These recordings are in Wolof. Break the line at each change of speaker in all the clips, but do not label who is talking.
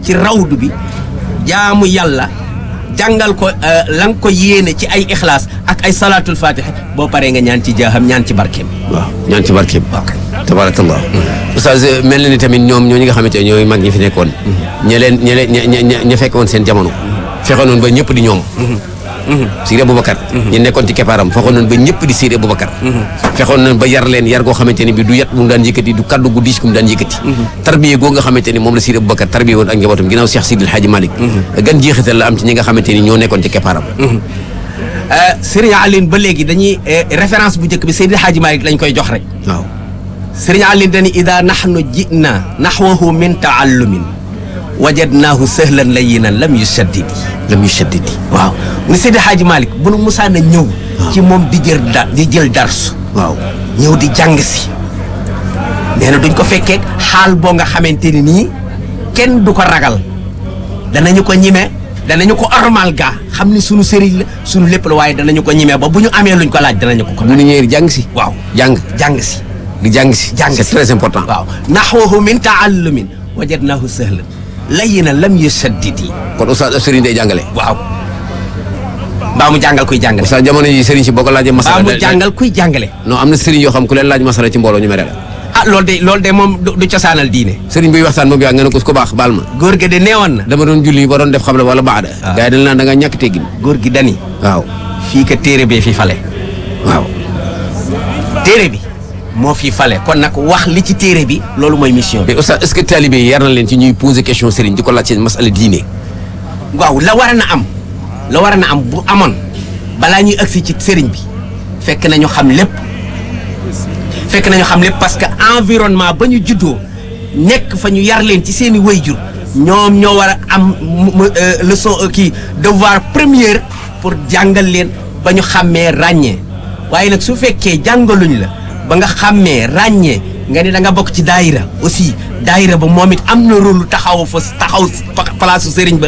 ci rawdu bi jaamu yàlla jàngal ko la nga ko yéene ci ay ixlaas ak ay salaatul fatiha boo paree nga ñaan ci jaaxam ñaan ci barkeem
waaw ñaan ci barkeem tabarakallah oustaz mel na ni tamit ñoom ñoo ñi nga xamante ne ñooy mag ñi fi nekkoon ña leen ña leen ña ña ña fekk woon seen jamono fexe noonu ba ñëpp di ñoom Seydi Aboubacar ñi nekkoon ci keppaaram fexoon nañ ba ñëpp di Seydi Aboubacar fexoon nañ ba yar leen yar goo xamante ni bi du yat bu mu daan yëkkati du kaddu gu diis ku mu daan yëkkati tarbiye goo nga xamante ni moom la Seydi Aboubacar tarbiye woon ak njabootam ginnaaw Cheikh Sidi El Hadji Malick gan jeexital la am ci ñi nga xamante ni ñoo nekkoon ci keppaaram
Serigne Aline ba léegi dañuy référence bu njëkk bi Seydi El Hadji Malick lañ koy jox rek
waaw
Serigne Aline dañuy ida nahnu jina nahwahu min taallumin wajadnaahu sahlan layyinan lam yushaddidi
lam yushaddidi
waaw mu ne Seydi Hadji Malick bu nu musaan a ñëw ci moom di jël da di jël darsu
waaw
ñëw di jàng si nee na duñ ko fekkee xaal boo nga xamante ni nii kenn du ko ragal danañu ko ñime danañu ko ormal gaa xam ni sunu sëriñ la sunu lépp la waaye danañu ko ñime ba bu ñu amee luñ ko laaj danañu ko ko
bu ñu ñëwee di jàng si
waaw
jàng
jàng si
di jàng si
jàng
c'est
si.
très important
waaw naxwahu min taallumin wajadnahu sahlan layyinan lam yushaddidi
kon oustaz ab sëriñ day jàngale
waaw mbaa mu jàngal kuy jàngale
oustaz jamono yi sëriñ si boo ko laajee
mbaa
masala
mu
da- da-
jàngal kuy jàngale
non am na sëriñ yoo xam ku leen laaj masala ci mbooloo ñu mere la
ah loolu de loolu de moom du du cosaanal diine
sëriñ buy waxtaan moom yaa nga ne ko ko baax baal ma
góor gi de neewoon na
dama doon julli ba doon def xabla wala baada gars yi dañ naan da nga ñàkk teggin
góor gi dani
waaw
fii ka téere bee fi fale
waaw
téere bi moo fi fale kon nag wax li ci téere bi loolu mooy mission bi
mais oustaz est-ce que talibé yi yar na leen ci ñuy poser question sëriñ di ko laaj seen masala diine
waaw la war a na am la war a na am bu amoon balaa ñuy agsi ci sëriñ bi fekk nañu xam lépp fekk nañu xam lépp parce que environnement ba ñu juddoo nekk fa ñu yar leen ci seen i wayjur ñoom ñoo war a am mu- mu- euh, leçon euh, kii devoir première pour jàngal leen ba ñu xàmmee ràññee waaye nag su fekkee jàngaluñ la ba nga xàmmee ràññee nga ni da nga bokk ci daayira aussi daayira ba moom it am na rôle taxaw fa taxaw place su sëriñ ba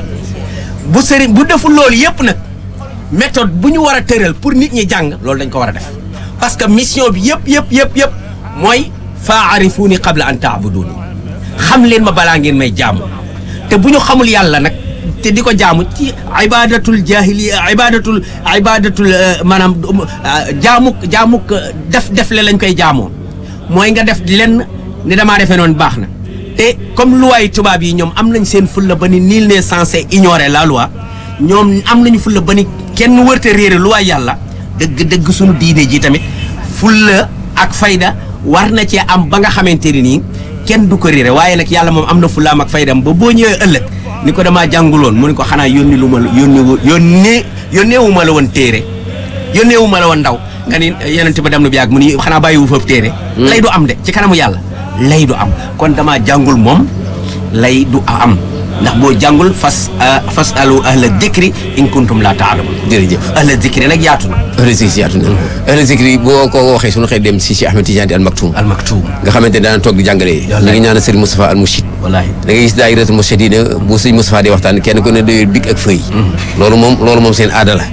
bu sëriñ bu deful loolu yëpp nag méthode bu ñu war a tëral pour nit ñi jàng loolu dañ ko war a def parce que mission bi yëpp yëpp yëpp yëpp mooy faarifuuni qabla an taabuduni xam leen ma balaa ngeen may jaamu te bu ñu xamul yàlla nag te di ko jaamu ci ibadatul jahiliya ibadatul ibadatul euh, maanaam euh, jaamuk jaamuk euh, def defle lañ koy jaamoo mooy nga def lenn ni damaa defee noonu baax na te comme loi yi tubaab yi ñoom am nañ seen fulla ba ni nul n'est censé ignorer la loi ñoom am nañu fulla ba ni kenn wërte réere loi yàlla dëgg dëgg suñu diine ji tamit fulla ak fayda war na cee am ba nga xamante ni nii kenn du ko réere waaye nag yàlla moom am na fullaam ak faydam ba boo ñëwee ëllëg ni ko damaa jànguloon mu ni ko xanaa yónni lu ma la yónni wu yónnee yónneewu ma la woon téere yónneewu ma la woon ndaw nga ni yonent ba dem na bi yàgg mu ni xanaa bàyyiwu foofu téere lay du am de ci kanamu yàlla lay du am kon damaa jàngul moom lay du am ndax boo jàngul fas fas alu ahla dikri in kuntum laa taalamun
jërëjëf
ahla dikri nag yaatu na
ahla zikri yaatu na ahla zikri boo ko waxee suñu xëy dem si si Ahmed Tidiane al Maktoum
al maktum
nga xamante ne daan toog di jàngale ñu ngi ñaan Serigne Moustapha al Mouchid
wallaahi
da ngay gis daayiratul Mourchidina bu sëñ Moustapha di waxtaan kenn ku ne doyul big ak fëy loolu moom loolu moom seen aada la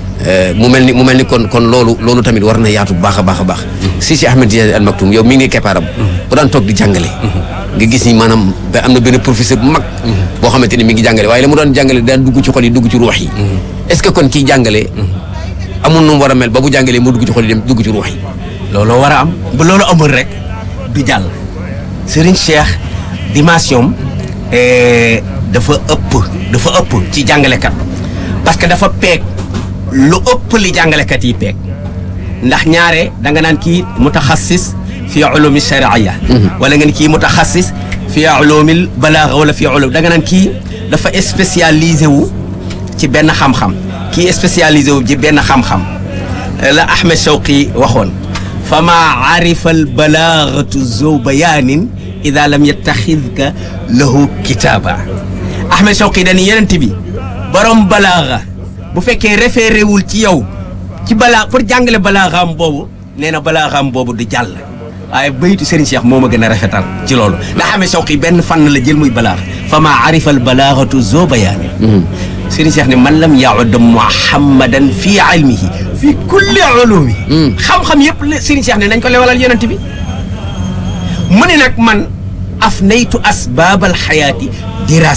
mu mel ni mu mel ni kon kon loolu loolu tamit war na yaatu bu baax a baax a baax si si Ahmed Tidiane al Maktoum yow mi ngi keppaaram bu daan toog di jàngale nga gis ni maanaam ba am na benn professeur bu mag boo xamante ni mi ngi jàngale waaye la mu doon jàngale daan dugg ci xol yi dugg ci ruux yi est-ce que kon kiy jàngale amul nu mu war a mel ba bu jàngalee mu dugg ci xol yi dem dugg ci ruux yi
looloo war a am bu loolu amul rek du jàll Serigne Cheikh dimension eh, dafa ëpp dafa ëpp ci jàngalekat parce que dafa peeg lu ëpp li jàngalekat yi peeg ndax ñaare da nga naan kii mutaxassis fi ulumi shariya wala nga ni kii mutaxassis fi ulumi balaaga wala fi ulum da nga naan kii dafa spécialisé wu ci benn xam-xam kii spécialisé wu ci benn xam-xam la Ahmed Shawqi waxoon fa maa arifa al balaagatu zow bayaanin ida lam yattaxidka lahu kitaaba Ahmed Shawqi dañu yenent bi borom balaaga bu fekkee référé wul ci yow ci balaa pour jàngale balaagaam boobu nee na balaagaam boobu du jàll waaye baytu Serigne Cheikh moo ma gën a rafetal ci loolu ndax Ahmed Shawqi benn fànn la jël muy balaaga fa maa arifa al balaagatu zow bayaanin Serigne Cheikh ne man lam yaud muhammadan fi ilmihi fi kulli ulumi xam-xam yëpp la Serigne Cheikh ne nañ ko lewalal yonent bi mu ne nag man af naytu asbaab alxayaati